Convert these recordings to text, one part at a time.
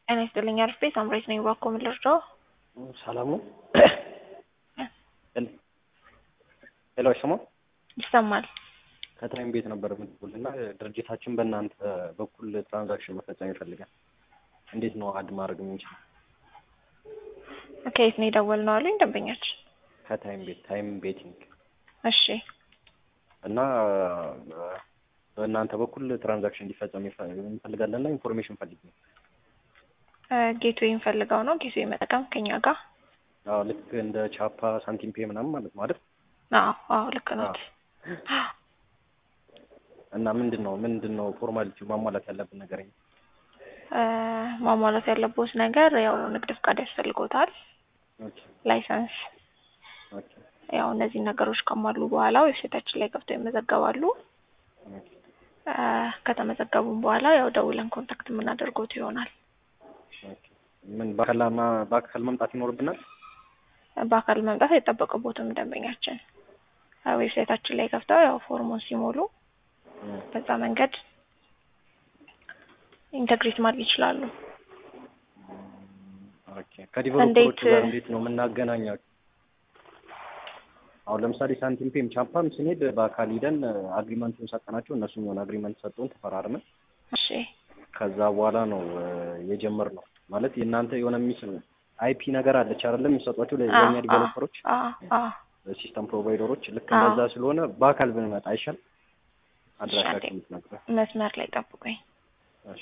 ጤና ይስጥልኝ አርፌ ሳምሬት ነኝ። እባክዎ ምን ልርዳዎ? ሰላም ነው? ሄሎ አይሰማም? ይሰማል። ከታይም ቤት ነበር የምትደውል እና ድርጅታችን በእናንተ በኩል ትራንዛክሽን መፈጸም ይፈልጋል። እንዴት ነው አድ ማድረግ የምንችለው? ከየት ነው የደወልነው አሉኝ ደንበኛችን። ከታይም ቤት ታይም ቤቲንግ እሺ እና በእናንተ በኩል ትራንዛክሽን እንዲፈጸም እንፈልጋለን እና ኢንፎርሜሽን ፈልግ ነው። ጌትዌይ ፈልገው ነው ጌትዌይ መጠቀም ከኛ ጋር አዎ ልክ እንደ ቻፓ ሳንቲም ፔ ምናምን ማለት ነው አይደል? አዎ አዎ ልክ ነው። እና ምንድን ነው ምንድን ነው ፎርማሊቲው ማሟላት ያለብን ነገር? ማሟላት ያለበት ነገር ያው ንግድ ፍቃድ ያስፈልጎታል፣ ኦኬ ላይሰንስ ኦኬ ያው እነዚህ ነገሮች ከሟሉ በኋላ ዌብሳይታችን ላይ ገብተው ይመዘገባሉ። ኦኬ ከተመዘገቡም በኋላ ያው ደውለን ኮንታክት የምናደርጎት ይሆናል። ኦኬ ምን በአካልና በአካል መምጣት ይኖርብናል? በአካል መምጣት አይጠበቅቦትም። ደንበኛችን ዌብሳይታችን ላይ ገብተው ያው ፎርሙን ሲሞሉ በዛ መንገድ ኢንተግሬት ማድረግ ይችላሉ። ኦኬ ከዲቨሎፐሮቹ እንዴት- ጋር እንዴት ነው የምናገናኛቸው? አሁን ለምሳሌ ሳንቲም ፔም ቻፓም ስንሄድ በአካል ሂደን አግሪመንቱን ሰጠናቸው፣ እነሱም የሆነ አግሪመንት ሰጡን፣ ተፈራርመን እሺ ከዛ በኋላ ነው የጀመርነው። ማለት የእናንተ የሆነ ሚስ አይፒ ነገር አለች አይደለም የሚሰጧቸው ለኛ ዲቨሎፐሮች አ አ ሲስተም ፕሮቫይደሮች ልክ አዎ። እንደዛ ስለሆነ በአካል ብንመጣ አይሻል? አንዴ። አድራሻችን የምትነግረን። መስመር ላይ ጠብቁኝ። እሺ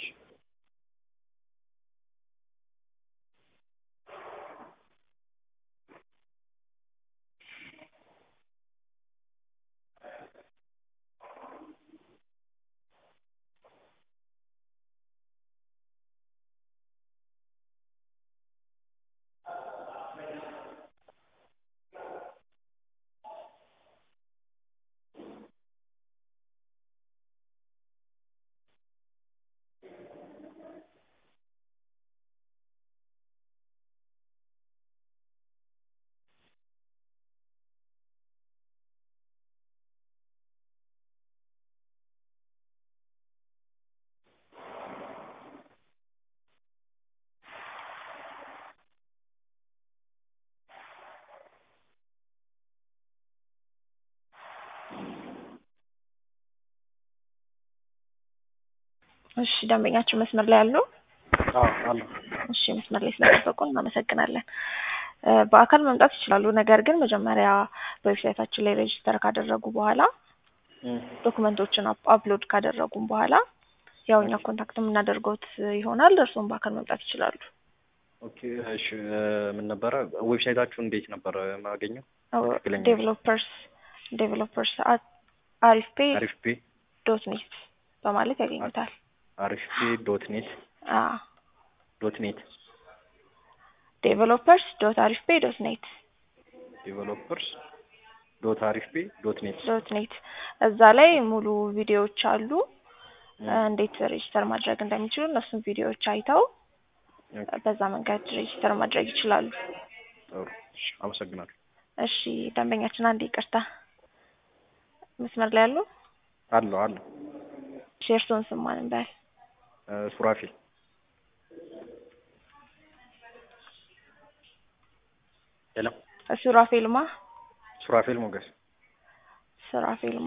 እሺ ደንበኛችን መስመር ላይ ያሉ አዎ አለ እሺ መስመር ላይ ስለጠበቁ እናመሰግናለን። እ በአካል መምጣት ይችላሉ። ነገር ግን መጀመሪያ በዌብሳይታችን ላይ ሬጅስተር ካደረጉ በኋላ ዶክመንቶችን አፕ- አፕሎድ ካደረጉም በኋላ ያው እኛ ኮንታክት የምናደርገውት ይሆናል። እርስዎም በአካል መምጣት ይችላሉ። ኦኬ እሺ ምን ነበረ ዌብሳይታችሁ እንዴት ነበረ ማገኘው? ትክክለኛ ዴቨሎፐርስ ዴቨሎፐርስ አሪፍ ፔ አሪፍ ፔ ዶት ኔት በማለት ያገኙታል። አሪፍ ፔ ዶት ኔት ዶት ኔት ዴቨሎፐርስ ዶት አሪፍ ፔ ዶት ኔት ዴቨሎፐርስ ዶት አሪፍ ፔ ዶት ኔት ዶት ኔት እዛ ላይ ሙሉ ቪዲዮዎች አሉ። እንዴት ሬጅስተር ማድረግ እንደሚችሉ እነሱን ቪዲዮዎች አይተው በዛ መንገድ ሬጅስተር ማድረግ ይችላሉ። ጥሩ እሺ አመሰግናለሁ። እሺ ደንበኛችን አንድ ይቅርታ መስመር ላይ ያሉ አለሁ አለሁ እሺ የእርስዎን ስም ማን እንበል? እ ሱራፊል ሄሎ ሱራፌልማ ሱራፌል ሞገስ ሱራፌልማ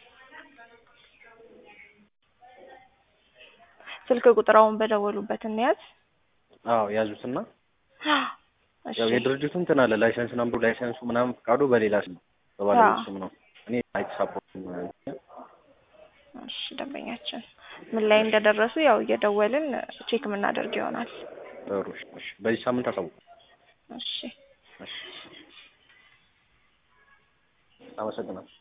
ስልክ ቁጥራውን በደወሉበት እንያዝ። አዎ ያዙትና እሺ ያው የድርጅቱ እንትን አለ ላይሰንስ ነምበሩ ላይሰንሱ ምናምን ፈቃዱ በሌላ ስም በባለቤቱ ስም ነው። እኔ አይት ሳፖርት እሺ ደንበኛችን ምን ላይ እንደደረሱ ያው እየደወልን ቼክ የምናደርግ ይሆናል። ጥሩ እሺ እሺ በዚህ ሳምንት አሳውቁ። እሺ እሺ አመሰግናለሁ።